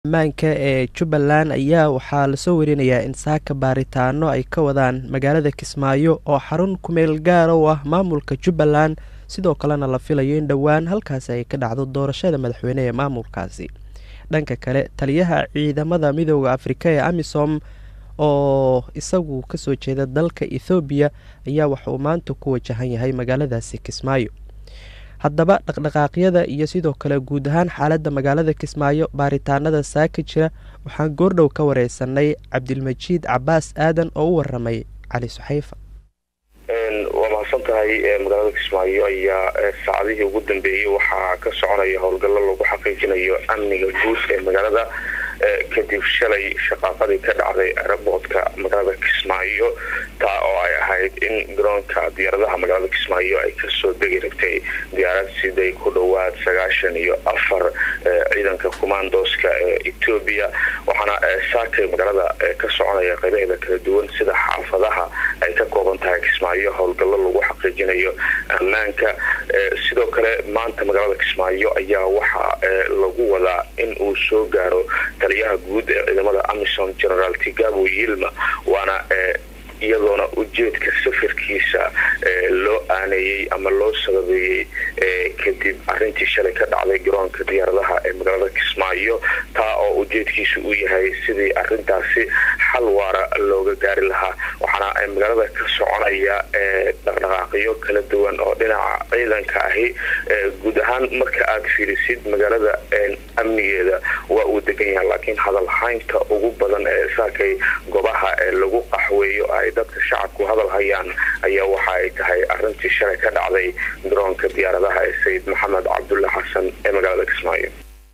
ammaanka ee jubbaland ayaa waxaa lasoo warinayaa in saaka baaritaano ay ka wadaan magaalada kismaayo oo xarun kumeel gaara u ah maamulka jubbaland sidoo kalena la filayo in dhowaan halkaasi ay ka dhacdo doorashada madaxweyne ee maamulkaasi dhanka kale taliyaha ciidamada midooda afrika ee amisom oo isagu kasoo jeeda dalka ethoobiya ayaa waxa uu maanta ku wajahan yahay magaaladaasi kismaayo haddaba dhaqdhaqaaqyada iyo sidoo kale guud ahaan xaaladda magaalada kismaayo baaritaanada saaka jira waxaan goordhow ka wareysanay cabdilmajiid cabaas aadan oo u waramay cali suxayfa waa mahadsan tahay magaalada kismaayo ayaa saacadihii ugu dambeeyey waxaa ka soconaya howlgallo lagu xaqiijinayo amniga guud ee magaalada kadib shalay shaqaaqadii ka dhacday aeroboortka magaalada kismaayo taa oo ay ahayd in garoonka diyaaradaha magaalada kismaayo ay kasoo degi rabtay diyaarad siday ku dhowaad sagaashan iyo afar ciidanka commandoska ee etoobiya waxaana saakay magaalada ka soconaya qaybaheeda kala duwan sida xaafadaha ay ka kooban tahay kismaayo howlgallo lagu xaqiijinayo ammaanka sidoo kale maanta magaalada kismaayo ayaa waxaa lagu wadaa in uu soo gaaro taliyaha guud ee ciidamada amisom generaal tigabo yilma waana iyadoona ujeedka safarkiisa loo aaneeyey ama loo sababeeyey kadib arintii shalay ka dhacday garoonka diyaaradaha ee magaalada kismaayo taa oo ujeedkiisa uu yahay sidii arintaasi xal waara looga gaari lahaa waxaana magaalada ka soconaya dhaqdhaqaaqyo kala duwan oo dhinaca ciidanka ahi guud ahaan marka aad fiirisid magaalada amnigeeda waa uu degan yahay laakiin hadalhaynta ugu badan ee saakay goobaha lagu qaxweeyo ay dadka shacabku hadal hayaan ayaa waxa ay tahay arintii shalay ka dhacday garoonka diyaaradaha ee sayid maxamed cabdulle xasan ee magaalada kismaayo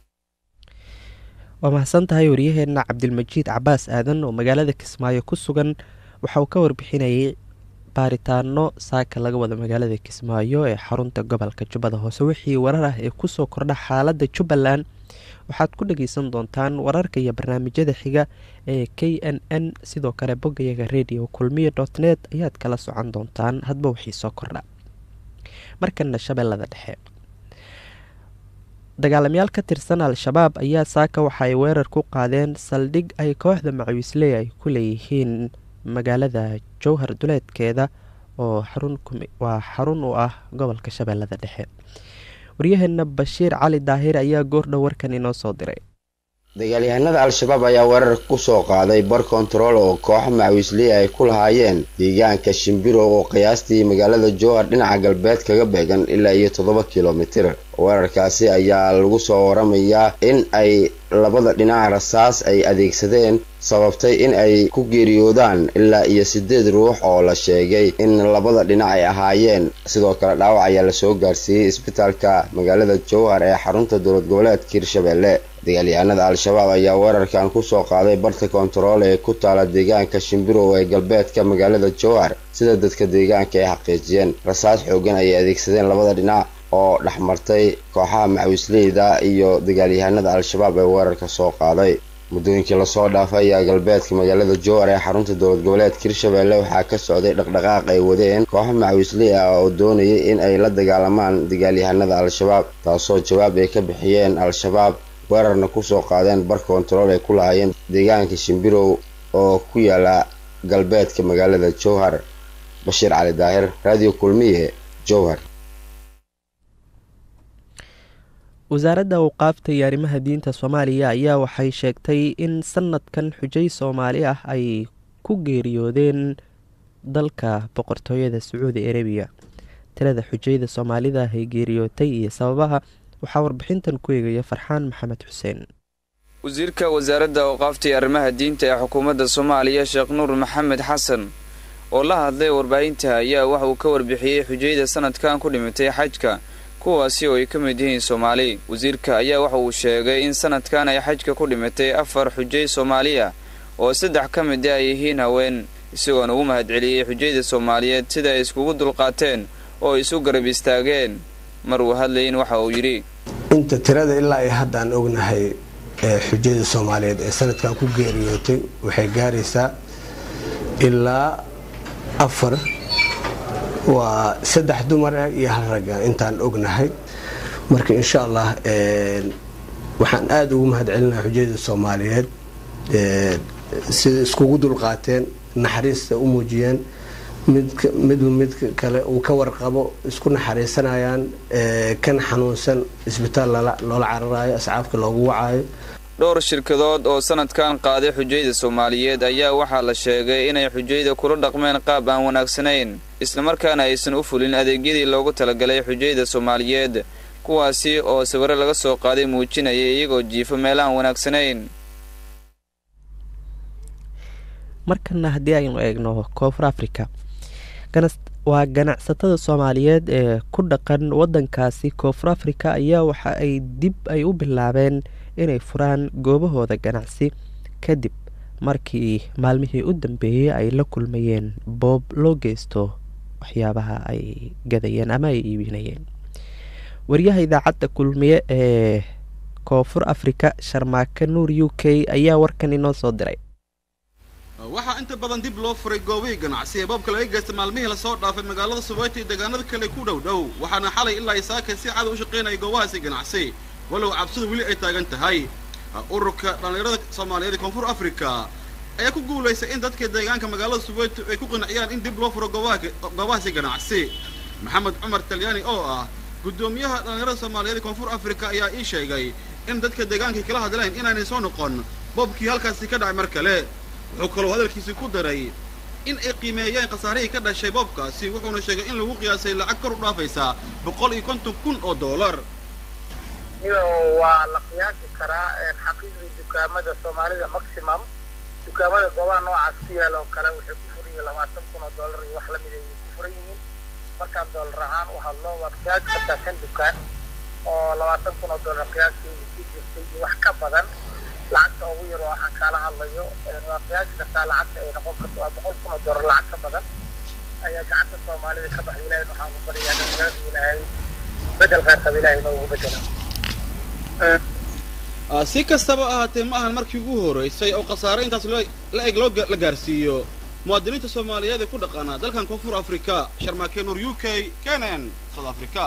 waa mahadsan tahay waryaheena cabdilmajiid cabaas aadan oo magaalada kismaayo ku sugan waxa uu ka warbixinayay baaritaano saaka laga wada magaalada kismaayo ee xarunta gobolka jubbada hoose wixii warar ah ee kusoo kordha xaalada jubbaland waxaad ku dhageysan doontaan wararka iyo barnaamijyada xiga ee k n n sidoo kale bogayaga radio kulmiya dot net ayaad kala socon doontaan hadba wixii soo kordha markana shabeellada dhexe dagaalamayaal ka tirsan al-shabaab ayaa saaka waxa ay weerar ku qaadeen saldhig ay kooxda macawiisley ay ku leeyihiin magaalada jowhar duleedkeeda oo waa xarun u ah gobolka shabeellada dhexe waryaheena bashiir cali daahir ayaa goordhow warkan inoo soo diray dagaalyahanada al-shabaab ayaa weerar ku soo qaaday bar kontarool oo kooxa macawiisley ay ku lahaayeen deegaanka shimbirow oo qiyaastii magaalada jowhar dhinaca galbeed kaga beegan ilaa iyo toddoba kilomitir weerarkaasi ayaa lagu soo waramayaa in ay labada dhinac rasaas ay adeegsadeen sababtay in ay ku geeriyoodaan ilaa iyo siddeed ruux oo la sheegay in labada dhinac ay ahaayeen sidoo kale dhaawac ayaa lasoo gaarsiiyey isbitaalka magaalada jowhar ee xarunta dowlad goboleedka hirshabelle dagaalyahanada al-shabaab ayaa weerarkan kusoo qaaday barta kontarool ee ku taala deegaanka shimbirow ee galbeedka magaalada jowhar sida dadka deegaanka ay xaqiijiyeen rasaas xoogan ayay adeegsadeen labada dhinac oo dhexmartay kooxaha macawisleyda iyo dagaalyahanada al-shabaab ee weerarka soo qaaday muddooyinkii lasoo dhaafay ayaa galbeedka magaalada jowhar ee xarunta dowlad goboleedka hirshabelle waxaa ka socday dhaqdhaqaaq ay wadeen kooxo macawisley ah oo doonayay in ay la dagaalamaan dagaalyahanada al-shabaab taasoo jawaab ay ka bixiyeen al-shabaab weerarna kusoo qaadeen bar kontarool ay ku lahaayeen deegaanka shimbirow oo ku yaala galbeedka magaalada jowhar bashiir cali daahir radio kulmiye jowhar wasaaradda awqaafta iyo arrimaha diinta soomaaliya ayaa waxay sheegtay in sanadkan xujay soomaali ah ay ku geeriyoodeen dalka boqortooyada sacuudi arabiya tirada xujayda soomaalida ay geeriyootay iyo sababaha waxaa warbixintan ku eegaya farxaan maxamed xuseen wasiirka wasaaradda awqaafta iyo arrimaha diinta ee xukuumadda soomaaliya sheekh nuur maxamed xasan oo la hadlay warbaahinta ayaa waxa uu ka warbixiyey xujayda sanadkan ku dhimatay xajka kuwaasi oo ay ka mid yihiin soomaali wasiirka ayaa waxa uu sheegay in sanadkan ay xajka ku dhimatay afar xujay soomaaliya oo saddex ka mid ay yihiin haween isagoona ugu mahadceliyey xujayda soomaaliyeed sida ay iskugu dulqaateen oo ay isu garab istaageen mar uu hadlayin waxa uu yidhi inta tirada ilaa ay haddaan ognahay ee xujayda soomaaliyeed ee sanadkan ku geeriyootay waxay gaaraysaa ilaa afar waa saddex dumar ah iyo hal ragga intaan ognahay marka insha allah waxaan aada ugu mahad celinaha xujayada soomaaliyeed sida iskugu dulqaateen naxariista u muujiyeen midba mid kale uu ka warqabo isku naxariisanayaan kan xanuunsan isbitaal loola cararayo ascaabka loogu wacayo dhowr shirkadood oo sanadkan qaaday xujayda soomaaliyeed ayaa waxaa la sheegay inay xujayda kula dhaqmeen qaab aan wanaagsanayn islamarkaana aysan u fulin adeegyadii loogu talagalay xujayda soomaaliyeed kuwaasi oo sawiro laga soo qaaday muujinaya iyagoo jiifo meel aan wanaagsanayn markana haddii aynu eegno koonfur africa waa ganacsatada soomaaliyeed ee ku dhaqan wadankaasi koonfur africa ayaa waxa ay dib ay u bilaabeen inay furaan goobahooda ganacsi kadib markii maalmihii u dambeeyey ay la kulmayeen boob loo geysto waxyaabaha ay gadayeen ama ay iibinayeen wariyaha idaacadda kulmiye ee koonfur africa sharmaake nuur u k ayaa warkan inoo soo diray waxaa inta badan dib loo furay goobihii ganacsi ee boobka laga geysta maalmihii lasoo dhaafay magaalada subayta iyo deegaanada kale ku dhow dhow waxaana xalay ilaa isaaka si cada u shaqaynaya goobahaasi ganacsi walow cabsidu weli ay taagan tahay ururka dhallinyarada soomaaliyeed ee koonfur africa ayaa ku guulaystay in dadka deegaanka magaalada subayto ay ku qanciyaan in dib loo furo goobahaasi ganacsi maxamed cumar talyaani oo ah guddoomiyaha dhallinyarada soomaaliyeed ee koonfur africa ayaa ii sheegay in dadka deegaankay kala hadleen inaanay soo noqon boobkii halkaasi ka dhacay mar kale wuxuu kaloo hadalkiisii ku daray in ay qiimeeyeen khasaarihii ka dhashay boobkaasi wuxuuna sheegay in lagu qiyaasay lacag kor u dhaafaysa boqol iyo konton kun oo dollar waa la qiyaasi karaa xaqiiqdii dukaamada soomaalida maximum dukaamada goobaha noocaas ku yaal oo kale waxay ku furan yihiin labaatan kun oo dollar iyo wax lamid ayay ku furan yihiin markaan dollar ahaan u hadlo waa qiyaasi kartaa shan dukaan oo labaatan kun oo dollar qiyaaskeedu ku jirtay iyo wax ka badan lacagta ugu yar oo waxaan kaala hadlayo waa qiyaasi kartaa lacagta ay noqon karto waa boqol kun oo dollar lacag ka badan ayaa gacanta soomaalida ka baxay ilaahay waxaan ku baryaa dhalinyarada ilaahay bedel kheyrqab ilaahay noogu bedela si kastaba ahaatee ma ahan markii ugu horeysay oo khasaare intaas la eg loo la gaarsiiyo muwaadiniinta soomaaliyeed ee ku dhaqaana dalkan koonfur africa sharmaake nuur u k kenen south africa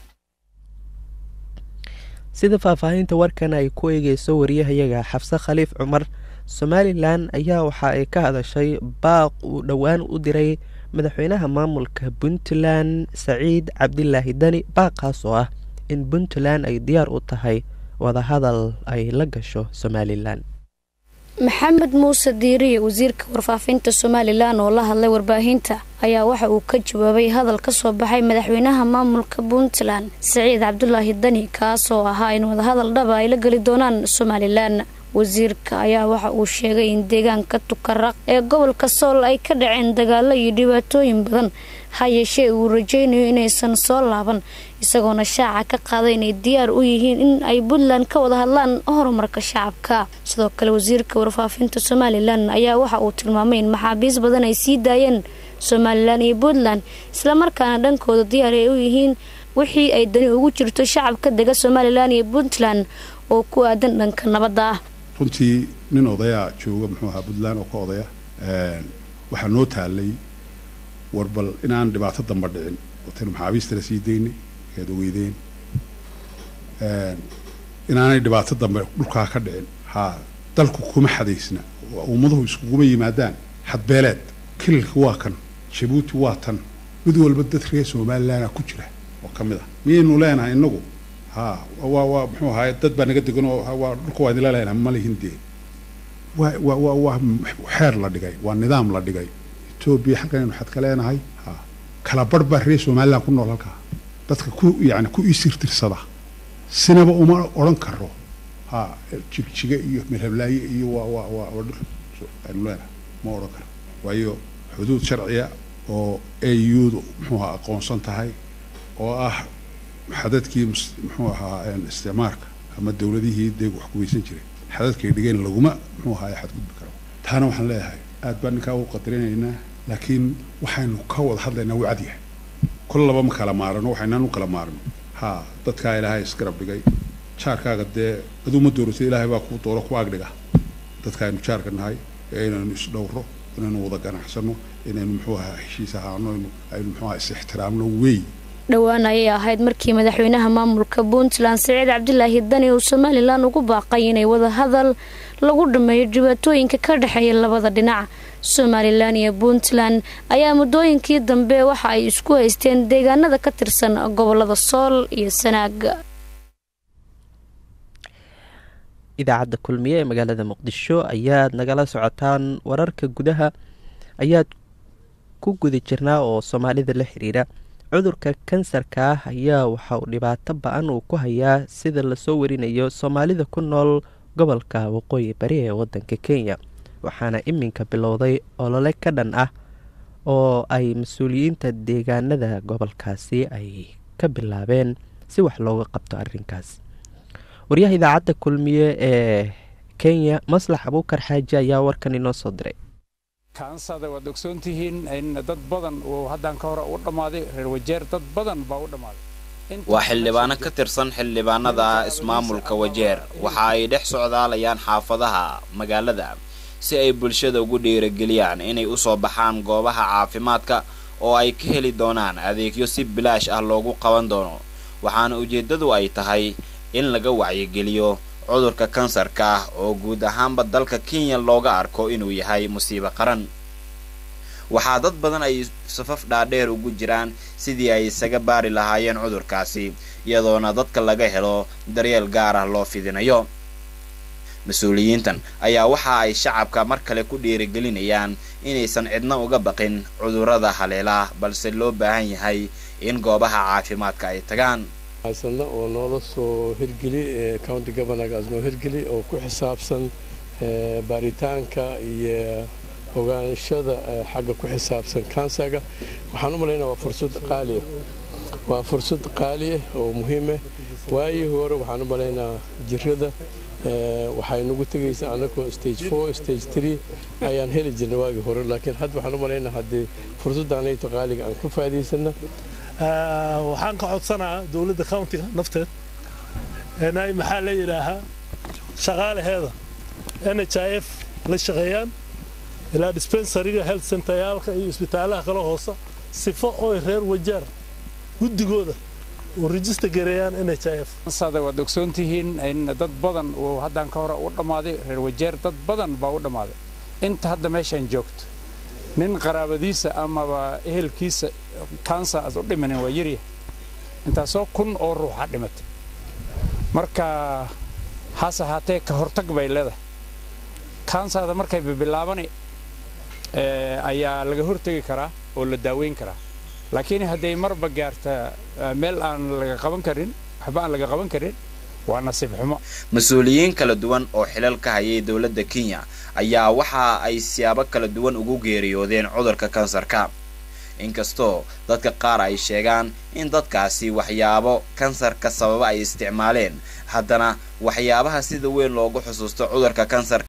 sida faahfaahinta warkan ay ku eegeyso wariyahayaga xabse khaliif cumar somalilan ayaa waxa ay ka hadashay baaq uu dhowaan u diray madaxweynaha maamulka puntland saciid cabdilaahi dani baaqaas oo ah in puntland ay diyaar u tahay wadahadal ay la gasho somalilan maxamed muuse diiriye wasiirka warfaafinta somalilan oo la hadlay warbaahinta ayaa waxa uu ka jawaabay hadal ka soo baxay madaxweynaha maamulka puntland saciid cabdulaahi dani kaasoo ahaa in wadahadal dhaba ay la geli doonaan somalilan wasiirka ayaa waxa uu sheegay in deegaanka tukaraq ee gobolka sool ay ka dhaceen dagaalo iyo dhibaatooyin badan ha yeeshee uu rajaynayo inaysan soo laaban isagoona shaaca ka qaaday inay diyaar u yihiin in ay puntland ka wada hadlaan horumarka shacabka sidoo kale wasiirka warfaafinta somalilan ayaa waxa uu tilmaamay in maxaabiis badan ay sii daayeen somalilan iyo puntland islamarkaana dhankooda diyaar ay u yihiin wixii ay dani ugu jirto shacabka dega somalilan iyo puntland oo ku aadan dhanka nabadda ah runtii nin odayaa jooga muxuu ahaa puntland oo ka odaya waxaa noo taalay warbal inaan dhibaato damba dhicin wataynu maxaabiistana sii daynay ead ogeydeen inaanay dhibaato dambe dhulkaa ka dhicin haa dalku kuma xadaysna ummaduhu iskuguma yimaadaan xadbeeleed kililka waa kan jabuuti waa tan mid walba dad reer somalilanaa ku jira oo ka mid ah miyaynu leenahay inagu haa waa waa muxuu ahaay dad baa naga degan oo waa dhulka waa idinla leenahay ma lihin dee waa waa waa waa xeer la dhigay waa nidaam la dhigay etoobiya halkanaynu xad ka leenahay haa kala barh baa reer somaliland ku nool halkaa dadka ku yacni ku isirtirsada sinaba uma odhan karo haa jigjiga iyo melhablaaye iyo waa waa waa waa dhul aynu leenahay ma odhan karo waayo xuduud sharciya oo audu muxuu ahaa aqoonsan tahay oo ah xadadkii muxuu ahaa isticmaarka ama dowladihii deeg wax kuweysan jiray xadadkay dhigeen laguma muxuu ahaa xadgudbi karo taana waxaan leeyahay aad baan ninkaa u qadarinaynaa laakiin waxaynu ka wada hadlaynaa wuu cad yahay kol laba ma kala maarano waxaynaan u kala maarno haa dadkaa ilaahay isgarab dhigay jaarkaaga dee aduu ma dooratay ilaahay baa kuu dooro ku agdhiga dadka aynu jaarka nahay ee inaynu isdhowro inaynu wada ganacsano inaynu muxuu ahaa heshiis ahaano aynu muxuu ahaa is ixtiraamno wey dhowaan ayay ahayd markii madaxweynaha maamulka puntland siciid cabdilaahi dani uu somalilan ugu baaqay inay wadahadal lagu dhameeyo dhibaatooyinka ka dhexeeya labada dhinac somalilan iyo puntland ayaa muddooyinkii dambe waxa ay isku haysteen deegaanada ka tirsan gobolada sool iyo sanaag idaacadda kulmiye ee magaalada muqdisho ayaad nagala socotaan wararka gudaha ayaad ku guda jirnaa oo soomaalida la xiriira cudurka kansarka ah ayaa waxa uu dhibaato ba-an uu ku hayaa sida lasoo warinayo soomaalida ku nool gobolka waqooyi bari ee wadanka kenya waxaana iminka bilowday olole ka dhan ah oo ay mas-uuliyiinta deegaanada gobolkaasi ay ka bilaabeen si wax looga qabto arrinkaas waryaha idaacadda kulmiye ee kenya maslax abuukar xaaji ayaa warkan inoo soo diray kaansada waad ogsoontihiin in dad badan uu haddaan ka hore u dhammaaday reer wajeer dad badan baa u dhammaaday waa xildhibaano ka tirsan xildhibaanada ismaamulka wajeer waxa ay dhex socdaalayaan xaafadaha magaalada si ay bulshada ugu dhiirageliyaan inay u soo baxaan goobaha caafimaadka oo ay ka heli doonaan adeegyo si bilaash ah loogu qaban doono waxaana ujeeddadu ay tahay in laga wacyigeliyo cudurka kansarka ah oo guud ahaanba dalka kenya looga arko inuu yahay musiibo qaran waxaa dad badan ay safaf dhaadheer ugu jiraan sidii ay isaga baari lahaayeen cudurkaasi iyadoona dadka laga helo daryeel gaar ah loo fidinayo mas-uuliyiintan ayaa waxa ay shacabka mar kale ku dhiirigelinayaan inaysan cidna uga baqin cudurrada haleela balse loo baahan yahay in goobaha caafimaadka ay tagaan haysana oo noola soo hirgeli county governorgaas noo hirgeli oo ku xisaabsan baaritaanka iyo ogaanshada xagga ku xisaabsan kansaga waxaan u malaynaa waa fursad qaaliah waa fursad qaaliah oo muhiimah waayii hore waxaan u malaynaa jirada waxay nagu tegaysaa anagoo stage four stage three ayaan heli jirnay waagii hore laakiin hadda waxaan u malaynaa haddii fursaddaanayto qaaliga aan ka faa'iidaysana waxaan ka codsanaa dowladda countiga nafteed inay maxaa la yidhaahaa shaqaalaheeda n h i f la shaqeeyaan ilaa dispensariga health centeryaalka iyo isbitaalaha kala hoosa sifo oy reer wajaar guddigooda oo register gareeyaan n h i f sada waad ogsoontihiin in dad badan uu haddaan ka hore u dhammaaday reer wajeer dad badan baa u dhammaaday inta hadda meeshaan joogto nin qaraabadiisa amaba ehelkiisa kansa aad u dhimanin waa yarya intaasoo kun oo ruuxa dhimatay marka hase ahaatee ka hortag bay leedahay kansada markay bibilaabani ayaa laga hortegi karaa oo la daaweyn karaa laakiin hadday marba gaarta meel aan laga qaban karin waxba aan laga qaban karin waa nasiib xumo mas-uuliyiin kala duwan oo xilal ka hayay dowladda kenya ayaa waxa ay siyaabo kala duwan ugu geeriyoodeen cudurka kansarka inkastoo dadka qaar ay sheegaan in dadkaasi waxyaabo kansarka sababa ay isticmaaleen haddana waxyaabaha sida weyn loogu xusuusto cudurka kansarka